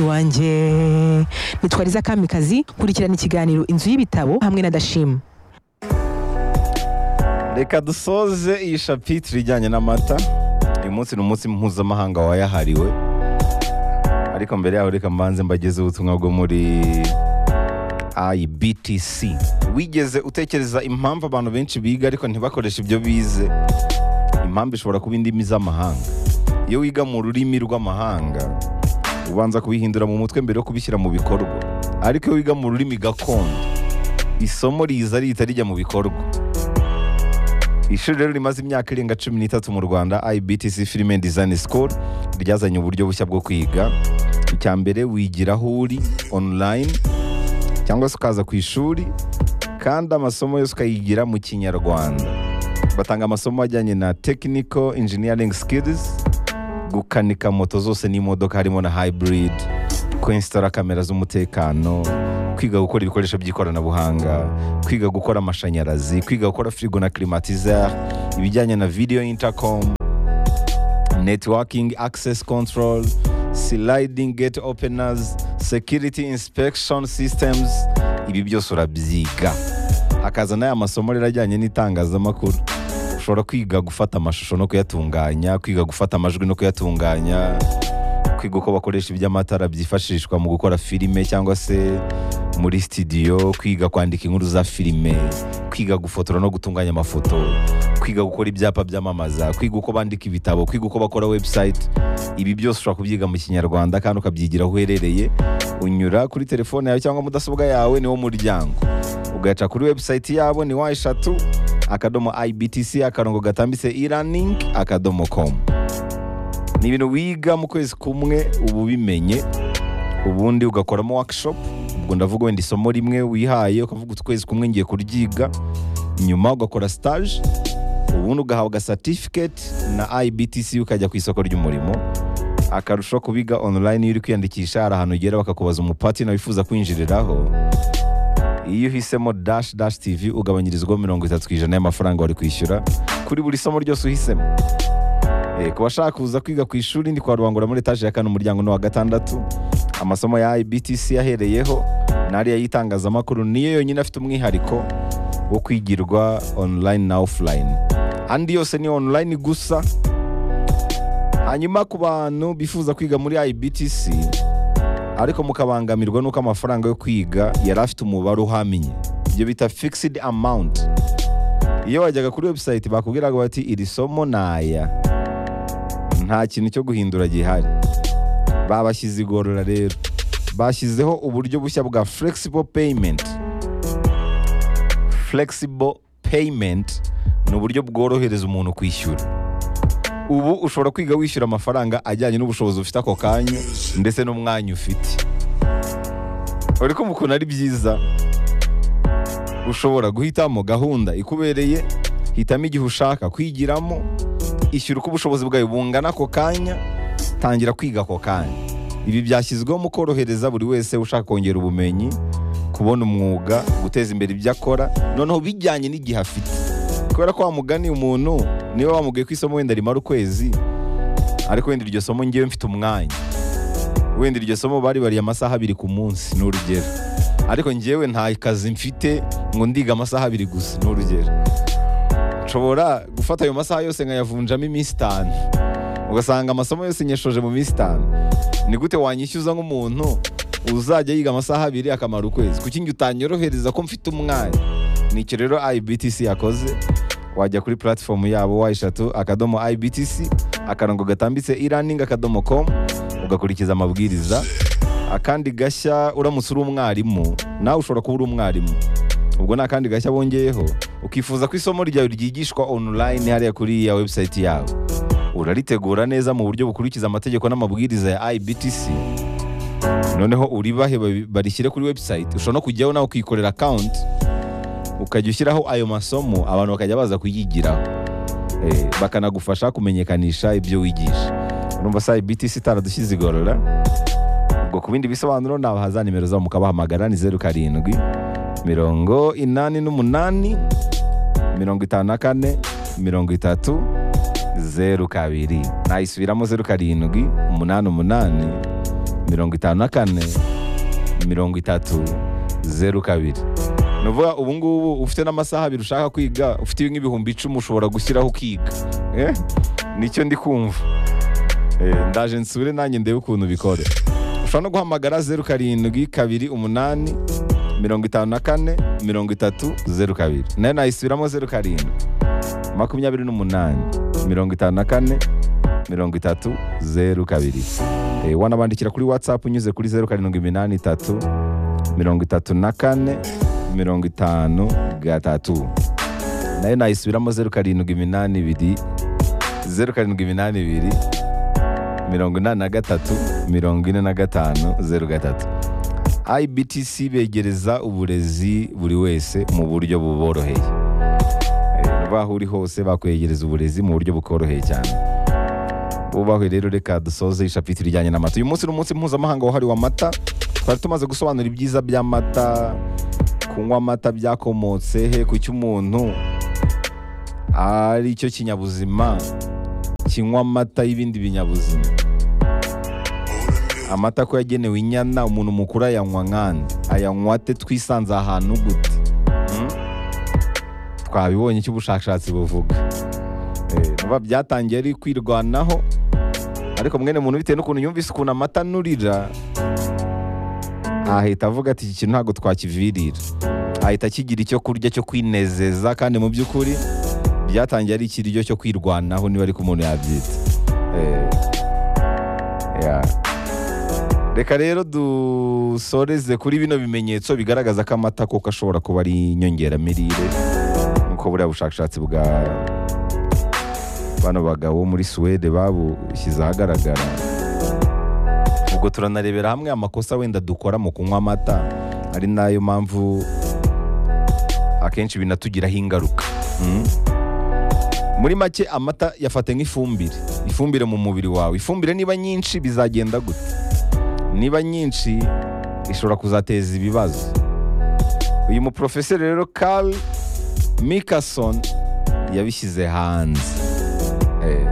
wanjye nitwariza kamikazi kurikirana ikiganiro inzu y'ibitabo hamwe na dashima reka dusoze iyi shapitire ijyanye n'amata uyu munsi ni umunsi mpuzamahanga wayahariwe ariko mbere yaho reka mbanze mbagezeho ubutumwa bwo muri ibtc wigeze utekereza impamvu abantu benshi biga ariko ntibakoreshe ibyo bize impamvu ishobora kuba indimi z'amahanga iyo wiga mu rurimi rw'amahanga ubanza kubihindura mu mutwe mbere yo kubishyira mu bikorwa ariko iyo wiga mu rurimi gakondo isomo riza rihita rijya mu bikorwa ishuri rero rimaze imyaka irenga cumi n'itatu mu rwanda ibtc film and design school ryazanye uburyo bushya bwo kwiga icya mbere wigira aho uri online cyangwa se ukaza ku ishuri kandi amasomo yose ukayigira mu kinyarwanda batanga amasomo ajyanye na technical engineering skills gukanika moto zose n'imodoka harimo na hybrid kwensitara kamera z'umutekano kwiga gukora ibikoresho by'ikoranabuhanga kwiga gukora amashanyarazi kwiga gukora firigo na climatiseur ibijyanye na video intercom networking access control sliding gate openers security inspection systems ibi byose urabyiga hakaza n'aya masomo rero ajyanye n'itangazamakuru ushobora kwiga gufata amashusho no kuyatunganya kwiga gufata amajwi no kuyatunganya kwiga uko bakoresha iby'amatara byifashishwa mu gukora filime cyangwa se muri sitidiyo kwiga kwandika inkuru za filime kwiga gufotora no gutunganya amafoto kwiga gukora ibyapa byamamaza kwiga uko bandika ibitabo kwiga uko bakora webusayiti ibi byose ushobora kubyiga mu kinyarwanda kandi ukabyigira aho uherereye unyura kuri telefone yawe cyangwa mudasobwa yawe niwo muryango ugaca kuri webusayiti yabo ni wa eshatu akadomo ibtc akarongo gatambitse iraningi akadomo komu ni ibintu wiga mu kwezi kumwe uba ubimenye ubundi ugakoramo workshop ubwo ndavuga wenda isomo rimwe wihaye ukavuga ukwezi kumwe ngiye kuryiga nyuma ugakora stage ubundi ugahabwa certificate na ibtc ukajya ku isoko ry'umurimo akarusho kubiga online iyo uri kwiyandikisha hari ahantu ugera bakakubaza umupatina wifuza kwinjiriraho iyo uhisemo dash dash tv ugabanyirizwaho mirongo itatu ku ijana y'amafaranga wari kwishyura kuri buri somo ryose uhisemo Eh, ku bashaka kuza kwiga ku ishuri ndi kwa rubangura muri etaje ya kane umuryango ni wa gatandatu amasomo ya ibtc yahereyeho n'ariya y'itangazamakuru niyo yonyine afite umwihariko wo kwigirwa online na offline andi yose ni online gusa hanyuma ku bantu bifuza kwiga muri ibtc ariko mukabangamirwa n'uko amafaranga yo kwiga yari afite umubare uhamye ibyo bita fixed amount iyo wajyaga kuri website bakubwiraga bati iri somo ni aya nta kintu cyo guhindura gihari babashyize igorora rero bashyizeho uburyo bushya bwa flexible payment flexible payment ni uburyo bworohereza umuntu kwishyura ubu ushobora kwiga wishyura amafaranga ajyanye n'ubushobozi ufite ako kanya ndetse n'umwanya ufite uri kumva ukuntu ari byiza ushobora guhitamo gahunda ikubereye hitamo igihe ushaka kwigiramo ishyura uko ubushobozi bwawe bungana ako kanya tangira kwiga ako kanya ibi byashyizweho mu korohereza buri wese ushaka kongera ubumenyi kubona umwuga guteza imbere ibyo akora noneho bijyanye n'igihe afite kubera ko wamugani umuntu niba wamubwiye ko isomo wenda rimara ukwezi ariko wenda iryo somo ngewe mfite umwanya wenda iryo somo baribariye amasaha abiri ku munsi ni urugero ariko ngewe nta kazi mfite ngo ndiga amasaha abiri gusa ni urugero nshobora gufata ayo masaha yose nkayavunjamo iminsi itanu ugasanga amasomo yose nyeshoje mu minsi itanu ni gute wanyishyuza nk'umuntu uzajya yiga amasaha abiri akamara ukwezi kuki njye utanyorohereza ko mfite umwanya ni icyo rero ibtc yakoze wajya kuri platform yabo wa eshatu akadomo ibtc akarongo gatambitse iraningi akadomo komu ugakurikiza amabwiriza akandi gashya uramutse uri umwarimu nawe ushobora kuba uri umwarimu ubwo ni akandi gashya bongeyeho ukifuza ko isomo ryawe ryigishwa online hariya kuri ya website yawe uraritegura neza mu buryo bukurikiza amategeko n'amabwiriza ya ibtc noneho uribahe babi- barishyire kuri website ushobora no kujyaho nawe ukikorera account ukajya ushyiraho ayo masomo abantu bakajya baza kuyigiraho Eh, bakanagufasha kumenyekanisha ibyo wigisha urumva sa ibtc itaradushyize igorora ubwo ku bindi bisobanuro nabahaza nimero zabo mukabahamagara ni zeru karindwi mirongo inani n'umunani mirongo itanu na kane mirongo itatu zeru kabiri nayisubiramo zeru karindwi umunani umunani mirongo itanu na kane mirongo itatu zeru kabiri ni ukuvuga ubu ngubu ufite n'amasaha abiri ushaka kwiga ufite nk'ibihumbi icumi ushobora gushyiraho ukiga Eh? nicyo ndi kumva Eh, ndaje nsure nanjye ndebe ukuntu bikora ushobora no guhamagara zeru karindwi kabiri umunani mirongo itanu na kane mirongo itatu zeru kabiri nayo nayisubiramo zeru karindwi makumyabiri n'umunani mirongo itanu na kane mirongo itatu zeru kabiri Eh, wanabandikira kuri whatsapp unyuze kuri zeru karindwi iminani itatu mirongo itatu na kane mirongo itanu gatatu nayo nayisubiramo zeru karindwi iminani ibiri zeru karindwi iminani ibiri mirongo inani na gatatu mirongo ine na gatanu zeru gatatu ibtc begereza uburezi buri wese mu buryo buboroheye Eh, baho uri hose bakwegereza uburezi mu buryo bukoroheye cyane bubahe rero reka dusoze ishapiti rijyanye n'amata uyu munsi ni umunsi mpuzamahanga wahariwe amata twari tumaze gusobanura ibyiza by'amata kunywa amata byakomotse he ku cy'umuntu ari cyo kinyabuzima kinywa amata y'ibindi binyabuzima amata ko yagenewe inyana umuntu mukuru ayanywa nkande ayanywa ate twisanze ahantu gute Hmm? twabibonye icyo ubushakashatsi buvuga Eh, vuba byatangiye ari kwirwanaho ariko mwene muntu bitewe n'ukuntu yumvise ukuntu amata anurira ahita avuga ati iki kintu ntabwo twakivirira ahita akigira icyo kurya cyo kwinezeza kandi mu by'ukuri byatangiye ari ikiryo cyo kwirwanaho niba ariko umuntu yabyita Eh, yeah. reka rero dusoreze kuri bino bimenyetso bigaragaza ko amata koko ashobora kuba ari inyongeramirire nk'uko buriya bushakashatsi bwa bano bagabo muri suwede babushyize ahagaragara ubwo turanarebera hamwe amakosa wenda dukora mu kunywa amata ari nayo mpamvu akenshi binatugiraho ingaruka Mm. muri make amata yafata nk'ifumbire ifumbire mu mubiri wawe ifumbire niba nyinshi bizagenda gute niba nyinshi ishobora kuzateza ibibazo uyu muprofeseri rero Carl Mickelson yabishyize hanze Eh,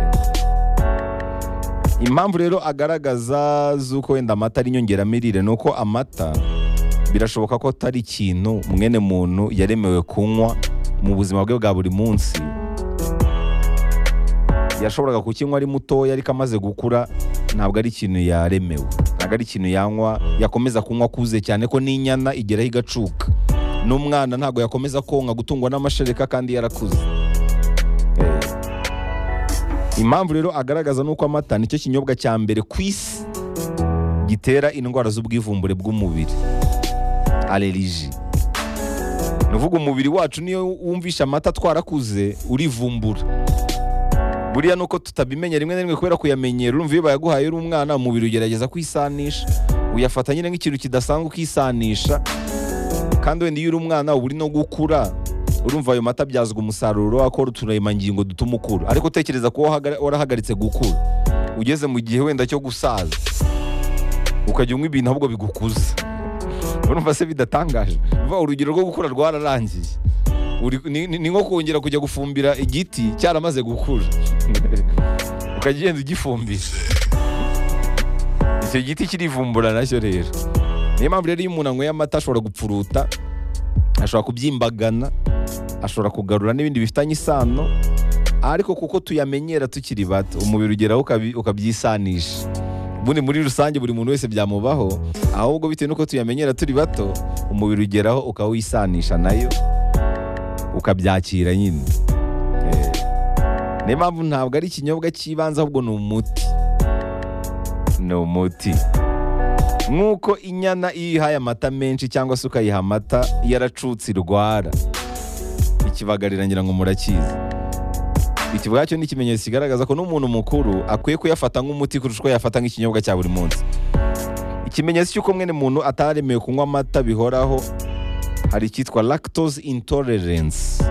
impamvu rero agaragaza z'uko wenda amata ari inyongeramirire ni uko amata birashoboka ko atari ikintu mwene muntu yaremewe kunywa mu buzima bwe bwa buri munsi yashoboraga kukinywa ari mutoya ariko amaze gukura ntabwo ari ikintu yaremewe ntabwo ari ikintu yanywa yakomeza kunywa akuze cyane ko n'inyana igeraho igacuka n'umwana ntabwo yakomeza konka gutungwa n'amashereka kandi yarakuze Eh, impamvu rero agaragaza ni uko amata nicyo kinyobwa cya mbere ku isi gitera indwara z'ubwivumbure bw'umubiri aleriji ni uvuga umubiri wacu niyo wumvisha amata twarakuze urivumbura buriya nuko tutabimenya rimwe na rimwe kubera kuyamenyera urumva iyo bayaguhaye uri umwana umubiri ugerageza kwisanisha uyafata nyine nk'ikintu kidasanzwe ukisanisha kandi wenda iyo uri umwana uba uri no gukura urumva ayo mata abyazwa umusaruro akora uturemangingo dutuma ukura ariko tekereza ko wahaga- warahagaritse gukura ugeze mu gihe wenda cyo gusaza ukajya unywa ibintu ahubwo bigukuza urumva se bidatangaje Urumva urugero rwo gukura rwararangiye Uri- ni- ni ni nko kongera kujya gufumbira igiti cyaramaze gukura ukajya ugenda ugifumbira icyo giti kirivumbura nacyo rero niyo mpamvu rero iyo umuntu anyweye amata ashobora gupfuruta ashobora kubyimbagana ashobora kugarura n'ibindi bifitanye isano ariko kuko tuyamenyera tukiri bato umubiri ugeraho ukabi- ukabyisanisha ubundi muri rusange buri muntu wese byamubaho ahubwo bitewe n'uko tuyamenyera turi bato umubiri ugeraho ukawisanisha nayo ukabyakira nyine Eh, niyo mpamvu ntabwo ari ikinyobwa cy'ibanze ahubwo ni umuti ni umuti nk'uko inyana iyo ihaye amata menshi cyangwa se ukayiha amata yaracutse irwara ikibagarira ngira ngo murakizi iki ubwacyo ni ikimenyetso kigaragaza ko n'umuntu mukuru akwiye kuyafata nk'umuti kurusha uko yafata nk'ikinyobwa cya buri munsi ikimenyetso cy'uko mwene muntu ataremewe kunywa amata bihoraho hari icyitwa lactose intolerance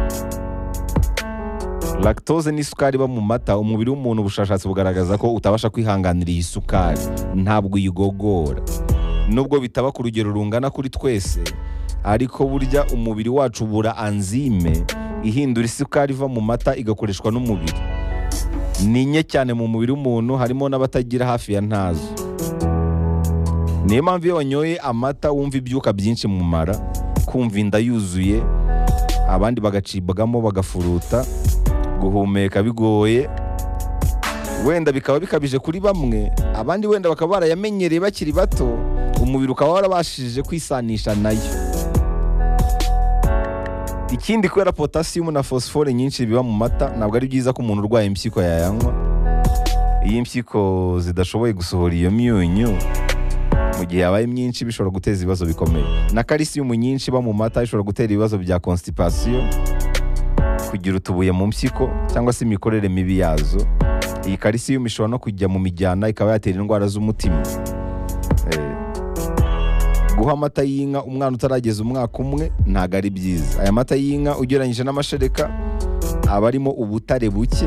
lactose ni isukari iba mu mata umubiri w'umuntu ubushakashatsi bugaragaza ko utabasha kwihanganira iyi sukari ntabwo uyigogora nubwo bitaba ku rugero rungana kuri twese ariko burya umubiri wacu ubura anzime ihindura isukari iva mu mata igakoreshwa n'umubiri ni nke cyane mu mubiri w'umuntu harimo n'abatagira hafi ya ntazo niyo mpamvu iyo wanyoye amata wumva ibyuka byinshi mu mara kumva inda yuzuye abandi bagacibwamo bagafuruta guhumeka bigoye wenda bikaba bikabije kuri bamwe abandi wenda bakaba barayamenyereye bakiri bato umubiri ukaba warabashije kwisanisha nayo ikindi kubera potasiyumu na fosifore nyinshi biba mu mata ntabwo ari byiza ko umuntu urwaye impyiko yayanywa iyo impyiko zidashoboye gusohora iyo myunyu mu gihe yabaye myinshi bishobora guteza ibibazo bikomeye na kalisiyumu nyinshi iba mu mata ishobora gutera ibibazo bya constipation kugira utubuye mu mpyiko cyangwa se imikorere mibi yazo iyi kalisiyumu ishobora no kujya mu mijyana ikaba yatera indwara z'umutima Eh, guha amata y'inka umwana utarageza umwaka umwe ntabwo ari byiza aya mata y'inka ugereranyije n'amashereka aba arimo ubutare buke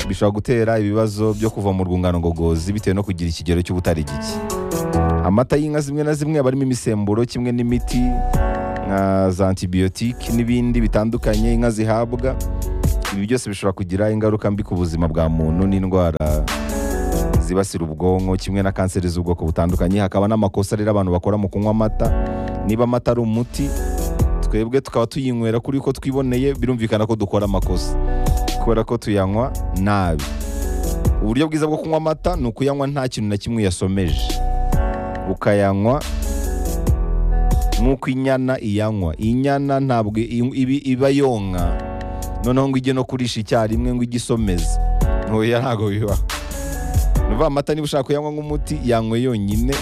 bishobora gutera ibibazo byo kuva mu rwungano ngogozi bitewe no kugira ikigero cy'ubutare gike amata y'inka zimwe na zimwe aba arimo imisemburo kimwe n'imiti nka za antibiyotike n'ibindi bitandukanye inka zihabwa ibi byose bishobora kugira ingaruka mbi ku buzima bwa muntu n'indwara zibasira ubwonko kimwe na kanseri z'ubwoko butandukanye hakaba n'amakosa rero abantu bakora mu kunywa amata niba amata ari umuti twebwe tukaba tuyinywera kuri ko twiboneye birumvikana ko dukora amakosa kubera ko tuyanywa nabi uburyo bwiza bwo kunywa amata ni ukuyanywa nta kintu na kimwe yasomeje ukayanywa nk'uko inyana iyanywa inyana ntabwo i- ibi- iba yonka noneho ngo ijye no kurisha icyarimwe ngo ijye isomeza ntoya ntabwo bibaho ni ukuvuga amata niba ushaka kuyanywa nk'umuti yanywe yonyine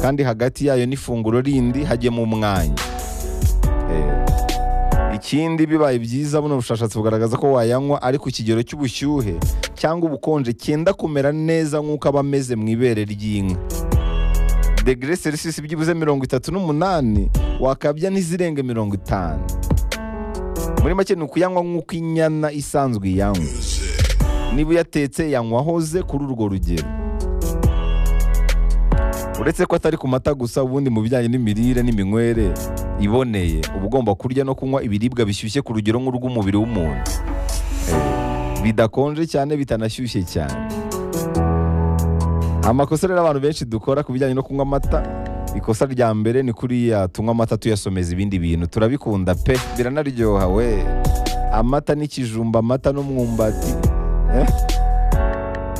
kandi hagati yayo n'ifunguro rindi hajyemo umwanya Eh, ikindi bibaye byiza buno bushakashatsi bugaragaza ko wayanywa ari ku kigero cy'ubushyuhe cyangwa ubukonje cyenda kumera neza nk'uko aba ameze mu ibere ry'inka degere selisisi byibuze mirongo itatu n'umunani wakabya n'izirenge mirongo itanu muri make ni ukuyanywa nk'uko inyana isanzwe iyanywa niba uyatetse yanywa ahoze kuri urwo rugero uretse ko atari ku mata gusa ubundi mu bijyanye n'imirire n'iminywere iboneye uba ugomba kurya no kunywa ibiribwa bishyushye ku rugero nk'urw'umubiri w'umuntu Eh, bidakonje cyane bitanashyushye cyane amakosa rero abantu benshi dukora ku bijyanye no kunywa amata ikosa rya mbere ni kuriya tunywa amata tuyasomeza ibindi bintu turabikunda pe biranaryoha we amata n'ikijumba amata n'umwumbati eh?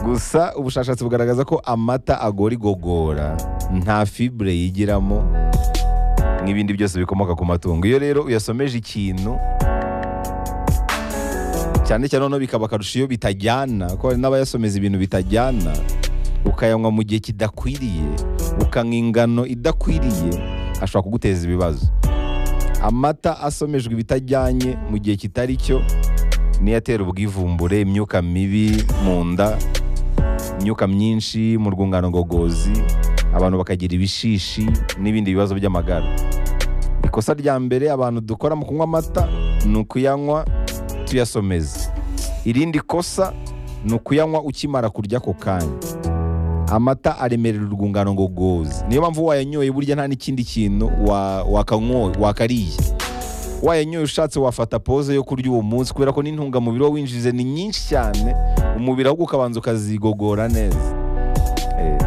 gusa ubushakashatsi bugaragaza ko amata agora igogora nta fibure yigiramo n'ibindi byose bikomoka ku matungo iyo rero uyasomeje ikintu cyane cyane noneho bikaba akarusho iyo bitajyana ko hari n'abayasomeza ibintu bitajyana ukayanywa mu gihe kidakwiriye ukanywa ingano idakwiriye ashobora kuguteza ibibazo amata asomejwe ibitajyanye mu gihe kitari cyo niyo atera ubwivumbure imyuka mibi mu nda imyuka myinshi mu rwungano ngogozi abantu bakagira ibishishi n'ibindi bibazo by'amagara ikosa rya mbere abantu dukora mu kunywa amata ni ukuyanywa tuyasomeza irindi kosa ni ukuyanywa ukimara kurya ako kanya amata aremerera urwungano ngogozi niyo mpamvu wayanyoye burya nta n'ikindi kintu wa- wakanywo- wakariye wayanyoye ushatse wafata pose yo kurya uwo munsi kubera ko n'intungamubiri wo winjije ni nyinshi cyane umubiri ahubwo ukabanza ukazigogora neza Eh,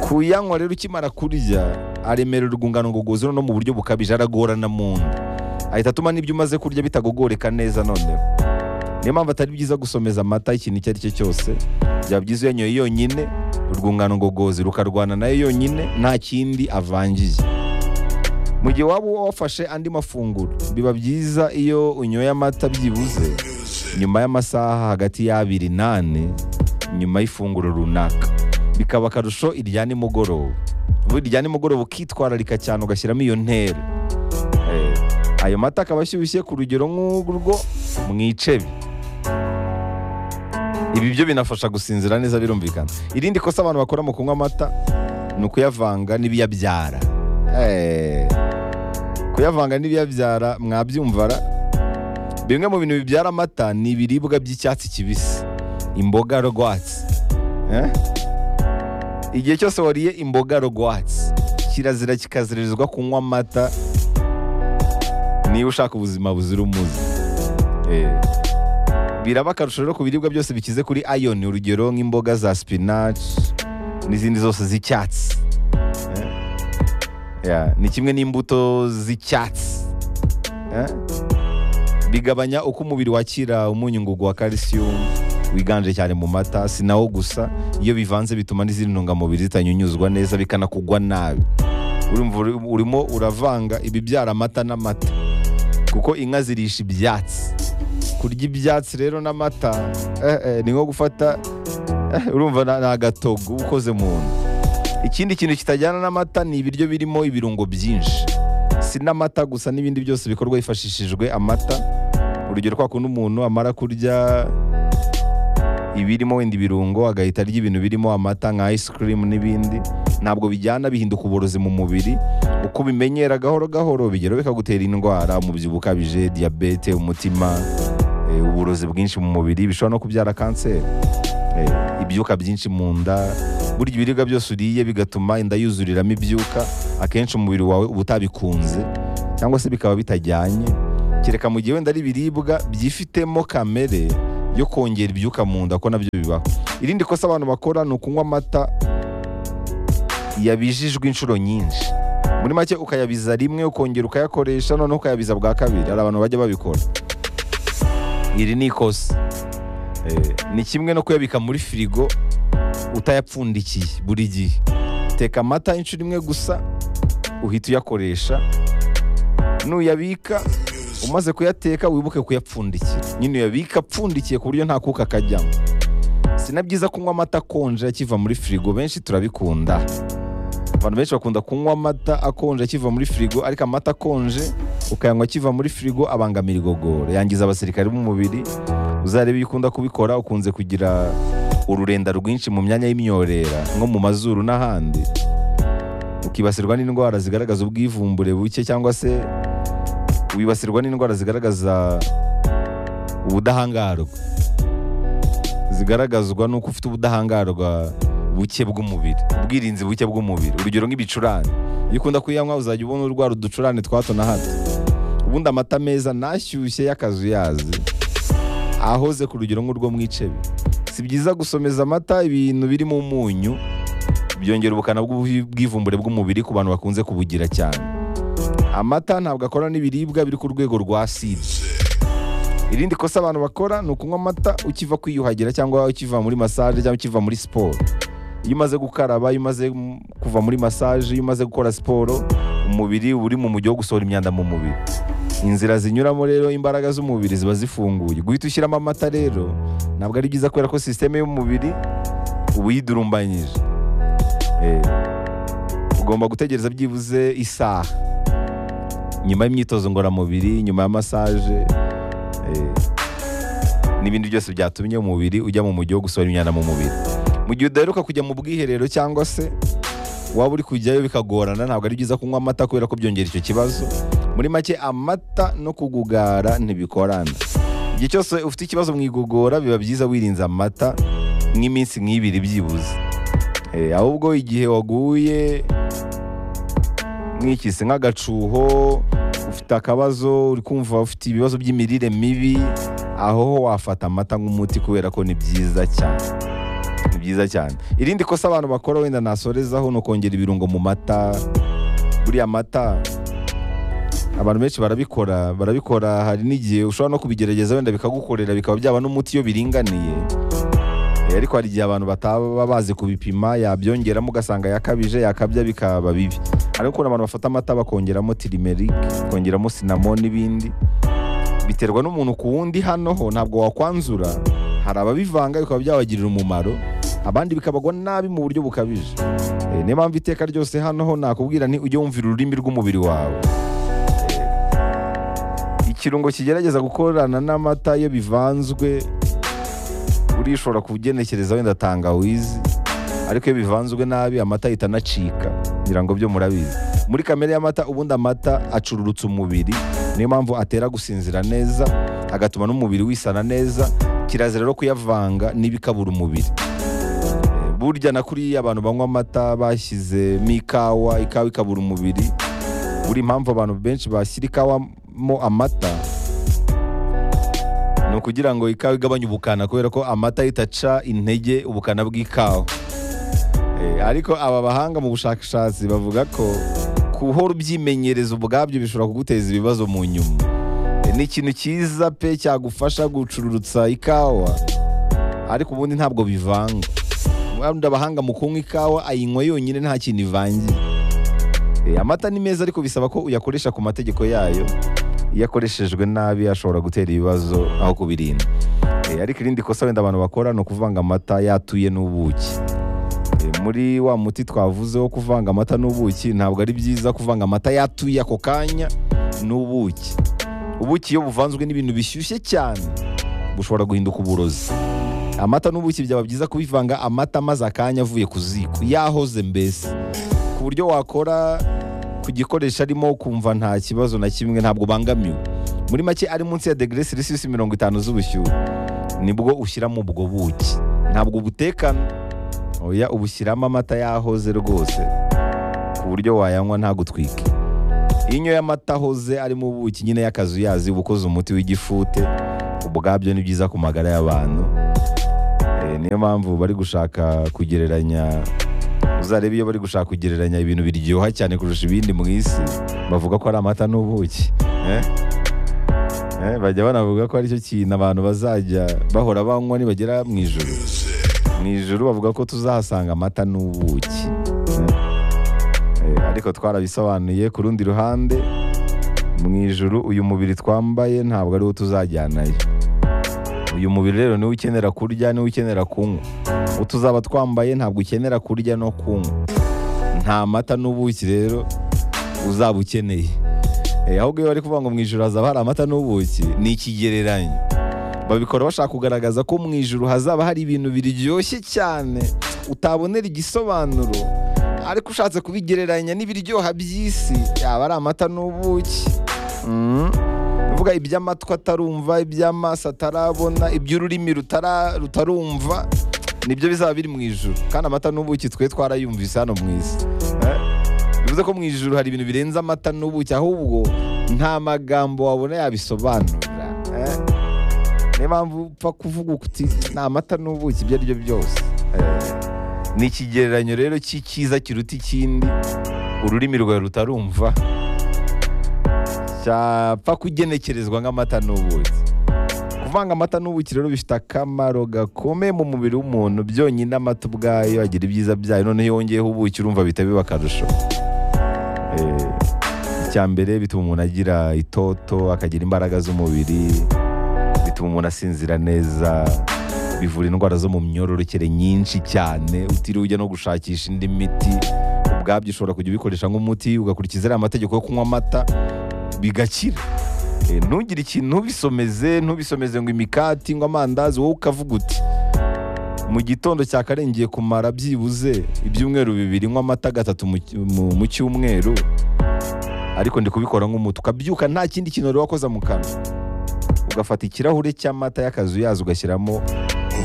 kuyanywa rero ukimara kurya aremerera urwungano ngogozi no mu buryo bukabije aragorana mu nda ahita atuma n'ibyo umaze kurya bitagogoreka neza noneho niyo mpamvu atari byiza gusomeza amata ikintu icyo ari cyo cyose byaba byiza uyanyoye yonyine urwungano ngogozi rukarwana nayo yonyine nta kindi avangiye mu gihe waba wafashe andi mafunguro biba byiza iyo unyoye amata byibuze nyuma y'amasaha hagati y'abiri n'ane nyuma y'ifunguro runaka bikaba akarusho irya nimugoroba ubundi irya nimugoroba ukitwararika cyane ugashyiramo iyo ntera Eh, ayo mata akaba ashyushye ku rugero nk'urwo mu icebe ibi byo binafasha gusinzira neza birumvikana irindi kosa abantu bakora mu kunywa amata ni ukuyavanga n'ibiyabyara Eh, kuyavanga n'ibiyabyara mwabyumvara bimwe mu bintu bibyara amata ni ibiribwa by'icyatsi kibisi imboga rwatsi Eh? igihe cyose wariye imboga rwatsi kirazira kikazirizwa kunywa amata niba ushaka ubuzima buzira umuze Eh, biraba akarusho rero ku biribwa byose bikize kuri ayoni urugero nk'imboga za spinach n'izindi zose z'icyatsi Yeah, ni kimwe n'imbuto z'icyatsi Eh? bigabanya uko umubiri wakira umunyungugu wa calcium wiganje cyane mu mata si nawo gusa iyo bivanze bituma n'izindi ntungamubiri zitanyunyuzwa neza bikanakugwa nabi urumva uri- urimo uravanga ibibyara amata n'amata kuko inka zirisha ibyatsi kurya ibyatsi rero n'amata eh, eh, ni nko gufata eh, urumva na- ni agatogo uba ukoze mu nda ikindi kintu kitajyana n'amata ni ibiryo birimo ibirungo byinshi si n'amata gusa n'ibindi byose bikorwa hifashishijwe amata urugero kwa kundi umuntu amara kurya ibirimo wenda ibirungo agahita arya ibintu birimo amata nka ice cream n'ibindi ntabwo bijyana bihinduka uburozi mu mubiri uko ubimenyera gahoro gahoro bigera bikagutera indwara umubyibuho ukabije diyabete umutima eh, uburozi bwinshi mu mubiri bishobora no kubyara kanseri Eh, ibyuka byinshi mu nda burya ibiribwa byose uriye bigatuma inda yuzuriramo ibyuka akenshi umubiri wawe uba utabikunze cyangwa se bikaba bitajyanye kereka mu gihe wenda ari ibiribwa byifitemo kamere yo kongera ibyuka mu nda ko nabyo bibaho irindi kosa abantu bakora ni ukunywa amata yabijijwe inshuro nyinshi muri make ukayabiza rimwe ukongera ukayakoresha noneho ukayabiza bwa kabiri hari abantu bajya babikora iri ni ikosa Eh, ni kimwe no kuyabika muri firigo utayapfundikiye buri gihe teka amata inshuro imwe gusa uhita uyakoresha nuyabika umaze kuyateka wibuke kuyapfundikira nyine uyabika apfundikiye ku buryo nta kuka kajyamo si na byiza kunywa amata akonje akiva muri firigo benshi turabikunda abantu benshi bakunda kunywa amata akonje akiva muri firigo ariko amata akonje ukayanywa akiva muri firigo abangamira igogora yangiza abasirikare b'umubiri uzarebe iyo ukunda kubikora ukunze kugira ururenda rwinshi mu myanya y'imyorera nko mu mazuru n'ahandi ukibasirwa n'indwara zigaragaza ubwivumbure buke cyangwa se wibasirwa n'indwara zigaragaza ubudahangarwa zigaragazwa n'uko ufite ubudahangarwa buke bw'umubiri ubwirinzi buke bw'umubiri urugero nk'ibicurane iyo ukunda kuyanywa uzajya ubona urwara uducurane twa hato na hato ubundi amata meza nashyushye y'akazuyazi ahoze ku rugero nk'urwo mu icebe si byiza gusomeza amata ibintu birimo umunyu byongera ubukana bw'ububi- bw'ivumbure bw'umubiri ku bantu bakunze kubugira cyane amata ntabwo akora n'ibiribwa biri ku rwego rwa aside irindi kosa abantu bakora ni ukunywa amata ukiva kwiyuhagira cyangwa ukiva muri masaje cyangwa ukiva muri siporo iyo umaze gukaraba iyo umaze mm, kuva muri masaje iyo umaze gukora siporo umubiri uba uri mu mujyi wo gusohora imyanda mu mubiri inzira zinyuramo rero imbaraga z'umubiri ziba zifunguye guhita ushyiramo amata rero ntabwo ari byiza kubera ko sisiteme y'umubiri uba uyidurumbanyije Eh, ugomba gutegereza byibuze isaha nyuma y'imyitozo ngororamubiri nyuma ya masaje eh, n'ibindi byose byatumye umubiri ujya mu mujyi wo gusohora imyanda mu mubiri mu gihe udaheruka kujya mu bwiherero cyangwa se waba uri kujyayo bikagorana ntabwo ari byiza kunywa amata kubera ko byongera icyo kibazo muri make amata no kugugara ntibikorana igihe cyose ufite ikibazo mu igogora biba byiza wirinze amata nk'iminsi nk'ibiri byibuze Eh, ahubwo igihe waguye mwikise nk'agacuho ufite akabazo uri kumva ufite ibibazo by'imirire mibi aho ho wafata amata nk'umuti kubera ko ni byiza cyane ni byiza cyane irindi kosa abantu bakora wenda nasorezaho ni ukongera ibirungo mu mata buriya mata abantu benshi barabikora barabikora hari n'igihe ushobora no kubigerageza wenda bikagukorera bikaba byaba n'umuti iyo biringaniye Eh, ariko hari igihe abantu bataba bazi kubipima yabyongeramo ugasanga yakabije yakabya bikaba bibi hari ukuntu abantu bafata amata bakongeramo tirimerike bakongeramo sinamo n'ibindi biterwa n'umuntu ku wundi hano ho ntabwo wakwanzura hari ababivanga bikaba byabagirira umumaro abandi bikabagwa nabi mu buryo bukabije Eh, niyo mpamvu iteka ryose hano ho nakubwira nti ujye wumvira ururimi rw'umubiri wawe Eh, ikirungo kigerageza gukorana n'amata iyo bivanzwe urishobora kugenekereza wenda tangawizi ariko iyo bivanzwe nabi amata ahita anacika ngira ngo byo murabizi muri kamere y'amata ubundi amata acururutsa umubiri niyo mpamvu atera gusinzira neza agatuma n'umubiri wisana neza kirazira rero kuyavanga n'ibikabura umubiri Eh, burya na kuriya abantu banywa amata bashyizemo ikawa ikawa ikabura umubiri buri impamvu abantu benshi bashyira ikawa mo amata ni ukugira ngo ikawa igabanye ubukana kubera ko amata ahita aca intege ubukana bw'ikawa Eh, ariko aba bahanga mu bushakashatsi bavuga ko guhora ubyimenyereza ubwabyo bishobora kuguteza ibibazo mu nyuma E, ni ikintu cyiza pe cyagufasha gucururutsa ikawa ariko ubundi ntabwo bivanga ubundi abahanga mu kunywa ikawa ayinywa yonyine nta kintu ivangiye E, amata ni meza ariko bisaba ko uyakoresha ku mategeko yayo iyo akoreshejwe nabi ashobora gutera ibibazo aho kubirinda E, ariko irindi kosa wenda abantu bakora ni ukuvanga amata yatuye n'ubuki E, muri wa muti twavuze wo kuvanga amata n'ubuki ntabwo ari byiza kuvanga amata yatuye ako kanya n'ubuki ubuki iyo buvanzwe n'ibintu bishyushye cyane bushobora guhinduka uburozi amata n'ubuki byaba byiza kubivanga amata maze akanya avuye ku ziko yahoze mbese ku buryo wakora ku gikoresho arimo ukumva nta kibazo na kimwe ntabwo ubangamiwe muri make ari munsi ya degere selisiyusi mirongo itanu z'ubushyuhe nibwo ushyiramo ubwo buki ntabwo ubutekana oya ubushyiramo amata yahoze rwose ku buryo wayanywa ntagutwike iyo unyoye amata ahoze arimo ubuki nyine y'akazuyazi uba ukoze umuti w'igifute ubwabyo ni byiza ku magara y'abantu Eh, niyo mpamvu bari gushaka kugereranya uzarebe iyo bari gushaka kugereranya ibintu biryoha cyane kurusha ibindi mu isi bavuga ko ari amata n'ubuki eh? Eh, bajya banavuga ko aricyo kintu abantu bazajya bahora banywa nibagera mu ijuru mu ijuru bavuga ko tuzahasanga amata n'ubuki Eh, ariko twarabisobanuye ku rundi ruhande mu ijuru uyu mubiri twambaye ntabwo ari wo tuzajyanayo uyu mubiri rero niwo ukenera kurya niwo ukenera kunywa uwo tuzaba twambaye ntabwo ukenera kurya no kunywa nta mata n'ubuki rero uzaba ukeneye Eh, ahubwo iyo bari kuvuga ngo mu ijuru hazaba hari amata n'ubuki ni ikigereranyo babikora bashaka kugaragaza ko mu ijuru hazaba hari ibintu biryoshye cyane utabonera igisobanuro ariko ushatse kubigereranya n'ibiryoha by'isi yaba ari amata n'ubuki Mm. uvuga iby'amatwi atarumva iby'amaso atarabona iby'ururimi rutara- rutarumva nibyo bizaba biri mu ijuru kandi amata n'ubuki twe twarayumvise hano mu isi Eh? bivuze ko mu ijuru hari ibintu birenze amata n'ubuki ahubwo nta magambo wabona yabisobanura Eh? niyo mpamvu upfa kuvuga kuti ni amata n'ubuki ibyo ari byo byose Eh, ni ikigereranyo rero cy'icyiza kiruta ikindi ururimi rwawe rutarumva cyapfa kugenekerezwa nk'amata n'ubuki kuvanga amata n'ubuki rero bifite akamaro gakomeye mu mubiri w'umuntu byonyine amata ubwayo agira ibyiza byayo noneho iyo wongeyeho ubuki urumva bihita biba akarusho Eh, icya mbere bituma umuntu agira itoto akagira imbaraga z'umubiri bituma umuntu asinzira neza bivura indwara zo mu myororokere nyinshi cyane utiriwe ujya no gushakisha indi miti ubwabyo ushobora kujya ubikoresha nk'umuti ugakurikiza ariya mategeko yo kunywa amata bigakira Eh, ntugire ikintu ntubisomeze ntubisomeze ngo imikati ngo amandazi wowe ukavuga uti mu gitondo cya kare ngiye kumara byibuze ibyumweru bibiri nywa amata gatatu mu cy- mu- mu cyumweru ariko ndi kubikora nk'umuti ukabyuka nta kindi kintu wari wakoze mu kanwa ugafata ikirahure cy'amata y'akazu yazo ugashyiramo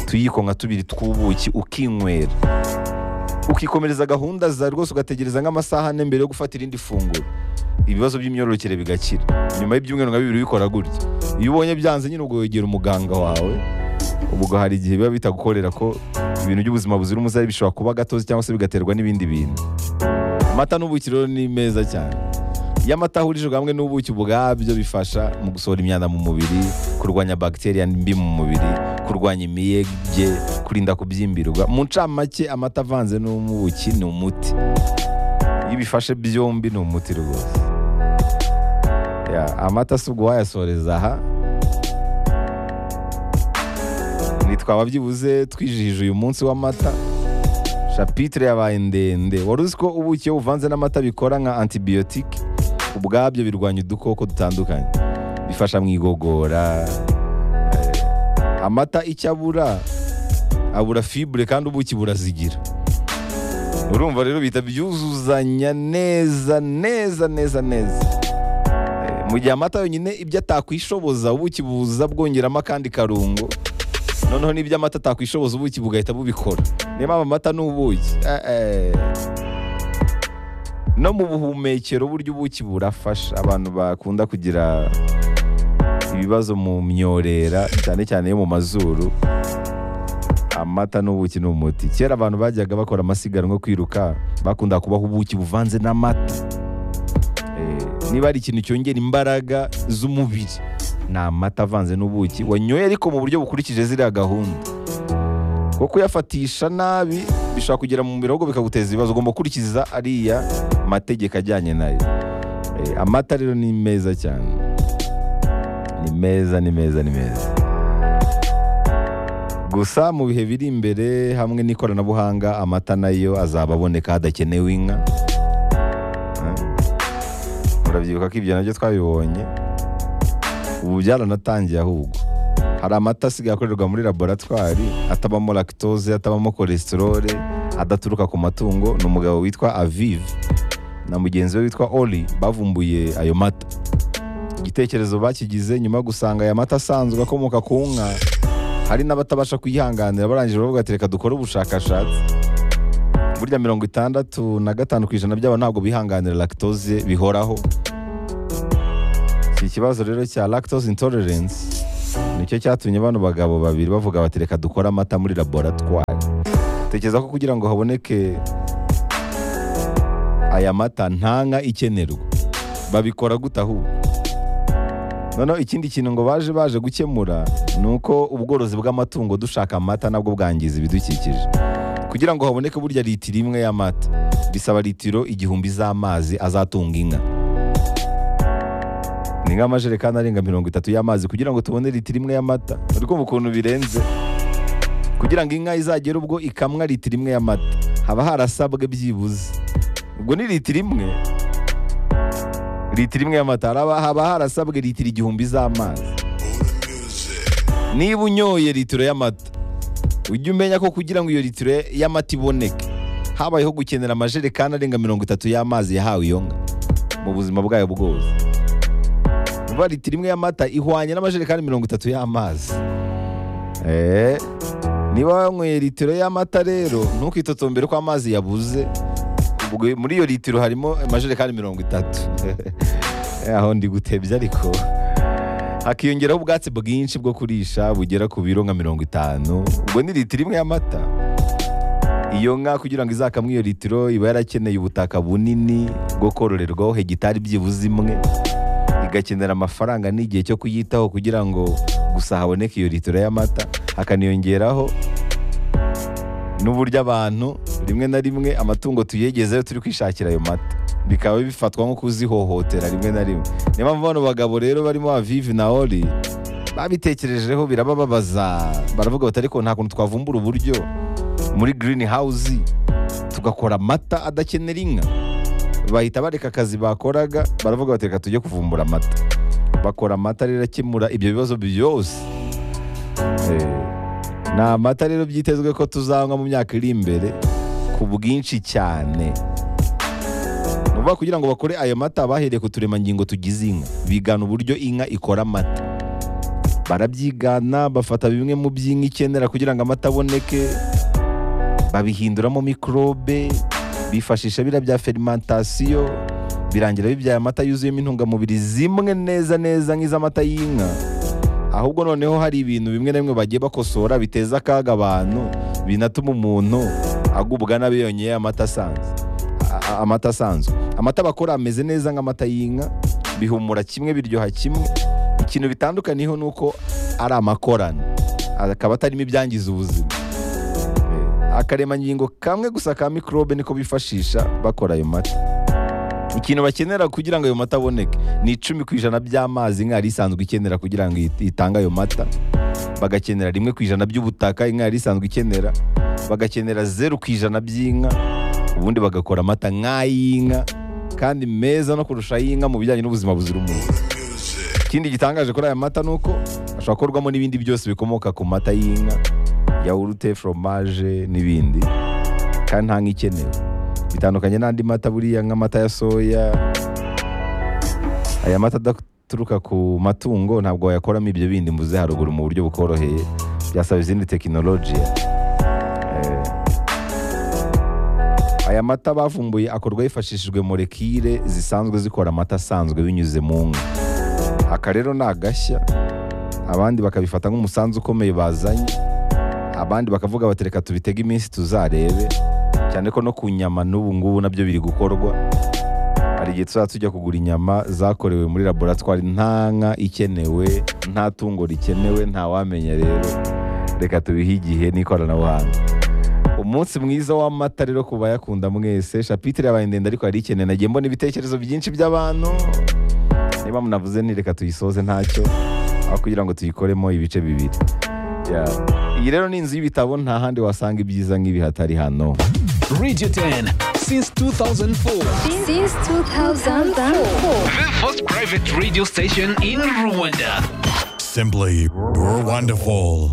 utuyiko nka tubiri tw'ubuki ukinywera ukikomereza gahunda zawe rwose ugategereza nk'amasaha ane mbere yo gufata irindi funguro ibibazo by'imyororokere bigakira nyuma y'ibyumweru nka bibiri ubikora gutya iyo ubonye byanze nyine ubwo wegera umuganga wawe ubwo hari igihe biba bitagukorera ko ibintu by'ubuzima buzira umuze bishobora kuba gatozi cyangwa se bigaterwa n'ibindi bintu amata n'ubuki rero ni meza cyane iyo amata ahurijwe hamwe n'ubuki ubwabyo bifasha mu gusohora imyanda mu mubiri kurwanya bagiteri mbi mu mubiri kurwanya imiyege kurinda kubyimbirwa mu ncamake amata avanze n'ubuki ni umuti iyo ubifashe byombi ni umuti rwose Ya, amata si ubwo wayasoreza aha nitwaba byibuze twijihije uyu munsi w'amata shapitire yabaye ndende wari uzi ko ubuki iyo buvanze n'amata bikora nka antibiyotike ubwabyo birwanya udukoko dutandukanye bifasha mu igogora Eh, amata icyo abura abura fibure kandi ubuki burazigira urumva rero bihita byuzuzanya neza neza neza neza Eh, mu gihe amata yonyine ibyo atakwishoboza ubuki buza bwongeramo akandi karungo noneho n'ibyo amata atakwishoboza ubuki bugahita bubikora niyo mpamvu amata ni ubuki Eh, eh. no mu buhumekero buryo ubuki burafasha abantu bakunda kugira ibibazo mu myorera cyane cyane yo mu mazuru amata n'ubuki ni umuti kera abantu bajyaga bakora amasiganwa yo kwiruka bakunda kubaho ubuki buvanze n'amata Eh, niba hari ikintu cyongera imbaraga z'umubiri ni amata avanze n'ubuki wanyoye ariko mu buryo bukurikije ziriya gahunda kuko kuyafatisha nabi bishobora kugera mu mubiri ahubwo bikaguteza ibibazo ugomba gukurikiza ariya mategeko ajyanye nayo Eh, amata rero ni meza cyane ni meza ni meza ni meza gusa mu bihe biri imbere hamwe n'ikoranabuhanga amata nayo azaba aboneka hadakenewe inka murabyibuka ko ibyo nabyo twabibonye ubu byaranatangiye ahubwo hari amata asigaye akorerwa muri laboratwari atabamo lactose atabamo cholesterol adaturuka ku matungo ni umugabo witwa aviv na mugenzi we witwa oli bavumbuye ayo mata igitekerezo bakigize nyuma yo gusanga aya mata asanzwe akomoka ku nka hari n'abatabasha kuyihanganira barangije bavuga ati reka dukore ubushakashatsi burya mirongo itandatu na gatanu ku ijana by'aba ntabwo bihanganira lactose bihoraho iki kibazo rero cya lactose intolerance nicyo cyatumye bano bagabo babiri bavuga bati reka dukore amata muri laboratwari tekereza ko kugira ngo haboneke aya mata nta nka ikenerwa babikora gute ahubwo noneho ikindi kintu ngo baje baje gukemura ni uko ubworozi bw'amatungo dushaka amata nabwo bwangiza ibidukikije kugira ngo haboneke burya litiro imwe y'amata bisaba litiro igihumbi z'amazi azatunga inka ni nk'amajerekani arenga mirongo itatu y'amazi kugira ngo tubone litiro imwe y'amata uri kumva ukuntu birenze kugira ngo inka izagere ubwo ikamwa litiro imwe y'amata haba harasabwe byibuze ubwo ni litiro imwe litiro imwe y'amata haraba- haba harasabwe litiro igihumbi z'amazi niba unyoye litiro y'amata ujye umenya ko kugira ngo iyo litiro y'amata iboneke habayeho gukenera amajerekani arenga mirongo itatu y'amazi yahawe iyo nka mu buzima bwayo bwose vuba litiro imwe y'amata ihwanye n'amajerekani mirongo itatu y'amazi Eh, niba wanyweye litiro y'amata rero ntukitotombere ko amazi yabuze ubwo muri iyo litiro harimo amajerekani mirongo itatu Eh, aho ndi gutebya ariko hakiyongeraho ubwatsi bwinshi bwo kurisha bugera ku biro nka mirongo itanu ubwo ni litiro imwe y'amata iyo nka kugira ngo izakamwe iyo litiro iba yarakeneye ubutaka bunini bwo kororerwaho hegitari byibuze imwe igakenera amafaranga n'igihe cyo kuyitaho kugira ngo gusa haboneke iyo litiro y'amata hakaniyongeraho n'uburyo abantu rimwe na rimwe amatungo tuyegezeyo turi kwishakira ayo mata bikaba bifatwa nko kuzihohotera rimwe na rimwe niyo mpamvu bano bagabo rero barimo avivi na oli babitekerejeho birabababaza baravuga bati ariko nta kuntu twavumbura uburyo muri girini hawuzi tugakora amata adakenera inka bahita bareka akazi bakoraga baravuga bati reka tujye kuvumbura amata bakora amata rero akemura ibyo bibazo byose Eh, ni amata rero byitezwe ko tuzanywa mu myaka iri imbere ku bwinshi cyane ni ukuvuga kugira ngo bakore ayo mata bahereye ku turemangingo tugize inka bigana uburyo inka ikora amata barabyigana bafata bimwe mu by'inka ikenera kugira ngo amata aboneke babihinduramo mikorobe bifashisha biriya bya ferimantasiyo birangira bibyaye amata yuzuyemo intungamubiri zimwe neza neza nk'iz'amata y'inka ahubwo noneho hari ibintu bimwe na bimwe bagiye bakosora biteza akaga abantu binatuma umuntu agubwa nabi yonyeye amata asanzwe a- a- amata asanzwe amata bakora ameze neza nk'amata y'inka bihumura kimwe biryoha kimwe ikintu bitandukaniyeho ni uko ari amakorano akaba atarimo ibyangiza ubuzima akaremangingo kamwe gusa ka mikorobe niko bifashisha bakora ayo mata ikintu bakenera kugira ngo ayo mata aboneke ni icumi ku ijana by'amazi inka yari isanzwe ikenera kugira ngo it- itange ayo mata bagakenera rimwe ku ijana by'ubutaka inka yari isanzwe ikenera bagakenera zeru ku ijana by'inka ubundi bagakora amata nk'ay'inka kandi meza no kurusha ay'inka mu bijyanye n'ubuzima buzira umuze ikindi gitangaje kuri aya mata ni uko ashobora gukorwamo n'ibindi byose bikomoka ku mata y'inka yawurute foromaje n'ibindi kandi nta nk'ikenewe bitandukanye n'andi mata buriya nk'amata ya soya aya mata adaturuka ku matungo ntabwo wayakoramo ibyo bindi mvuze haruguru mu buryo bukoroheye byasaba izindi tekinolojiya Eh, aya mata bavumbuye akorwa hifashishijwe molekile zisanzwe zikora amata asanzwe binyuze mu nka aka rero ni agashya abandi bakabifata nk'umusanzu ukomeye bazanye abandi bakavuga bati reka tubitege iminsi tuzarebe cyane ko no ku nyama n'ubu ngubu nabyo biri gukorwa hari igihe tuzaba tujya kugura inyama zakorewe muri laboratwari nta nka ikenewe nta tungo rikenewe ntawamenya rero reka tubihe igihe n'ikoranabuhanga umunsi mwiza w'amata rero ku bayakunda mwese shapitire yabaye ndende ariko yari ikeneye nagiye mbona ibitekerezo byinshi by'abantu niba munavuze nti reka tuyisoze ntacyo aho kugira ngo tuyikoremo ibice bibiri Yeah. iyi rero ni inzu y'ibitabo nta handi wasanga ibyiza nk'ibi hatari hano Radio 10 since 2004. Since 2004. The first private radio station in Rwanda. Simply wonderful.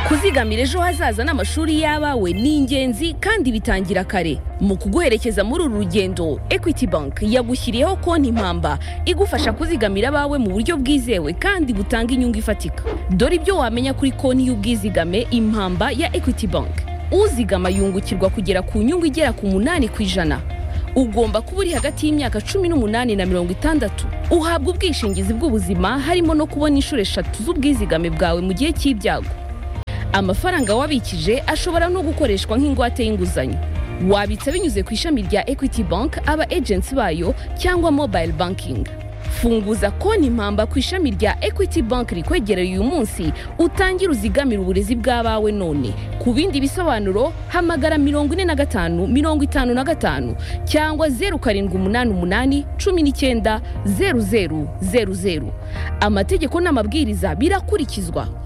kuzigamira ejo hazaza n'amashuri y'abawe ni ingenzi kandi bitangira kare mu kuguherekeza muri uru rugendo equity bank yagushyiriyeho konti impamba igufasha kuzigamira abawe mu buryo bwizewe kandi butanga inyungu ifatika dore ibyo wamenya kuri konti y'ubwizigame impamba ya equity bank uzigama yungukirwa kugera ku nyungu igera ku munani ku ijana ugomba kuba uri hagati y'imyaka cumi n'umunani na mirongo itandatu uhabwa ubwishingizi bw'ubuzima harimo no kubona inshuro eshatu z'ubwizigame bwawe mu gihe cy'ibyago amafaranga wabikije ashobora no gukoreshwa nk'ingwate y'inguzanyo wabitsa binyuze ku ishami rya equity bank aba agency bayo cyangwa mobile banking funguza konti impamba ku ishami rya equity bank rikwegereye uyu munsi utangire uzigamire uburezi bw'abawe none ku bindi bisobanuro hamagara mirongo ine na gatanu mirongo itanu na gatanu cyangwa zeru karindwi umunani umunani cumi n'icyenda zeru zeru zeru zeru amategeko n'amabwiriza birakurikizwa